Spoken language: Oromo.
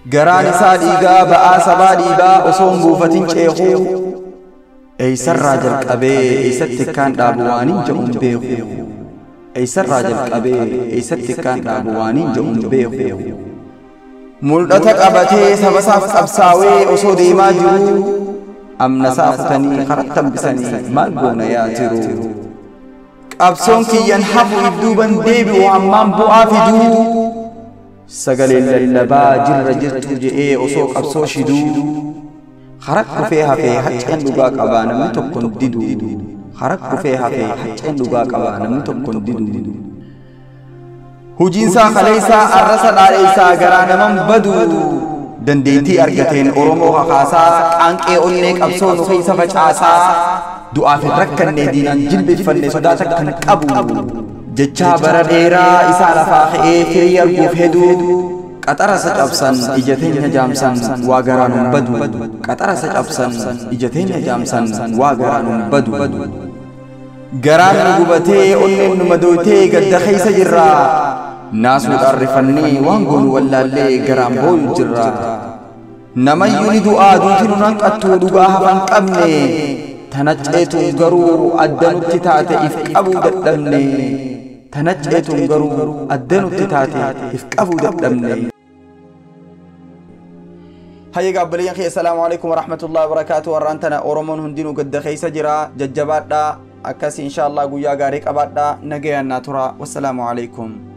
garaan isaa dhiigaa ba'aa sabaa dhiigaa osoo hin buufatin ceekuu eeysarraa jalqabee eeysatti akkaan dhaabu waaniin jedhuun beeku eeysarraa jalqabee eeysatti akkaan dhaabu waaniin jedhuun beeku mul'ata qabatee sabasaaf qabsaawee osoo deemaa jiru amnasaa kutanii karatti hambisanii maal goona yaa jiru qabsoon kiyyan hafu idduuban deebi'u hammaan bu'aa fiduu sagaleen lallabaa jirra jirtu je'ee osoo qabsoo shiduu harak kufee hafee hacceen dhugaa qabaa namni tokkon didu harak kufee hafee hacceen dhugaa qabaa namni tokkon didu hujiinsaa kaleeysaa arrasa dhaadheeysaa garaa naman badu dandeettii argateen oromoo kakaasaa qaanqee onnee qabsoo nu keessa facaasaa du'aaf hin rakkanne diinaan jilbeeffanne sodaa takkan qabu jechaa bara dheeraa isaa lafaa ka'ee firii arguuf heduu qaxara isa cabsan ija teenya jaamsan waa garaan hin badu qaxara isa cabsan ija teenya jaamsan waa garaan hin badu garaan nu gubatee onneen nu madooytee gadda keeysa jirra naasuudhaan rifannee waan goonu wallaallee garaan booyu jirra namayyuu ni du'aa duuti nu hanqattu dhugaa hafan qabne tanacceetuun garuu adda nutti taate if qabuu dadhabne tanacceetuun garuu adda nutti taate if qabuu dadhabne hayya gaabbaliyyan kee assalaamu alaikum warahmatullahi wabarakaatu warraan tana oromoon hundinuu gadda keeysa jira jajjabaadha akkasi insha allah guyyaa gaarii qabaadha nagayaan naa tura wassalaamu alaikum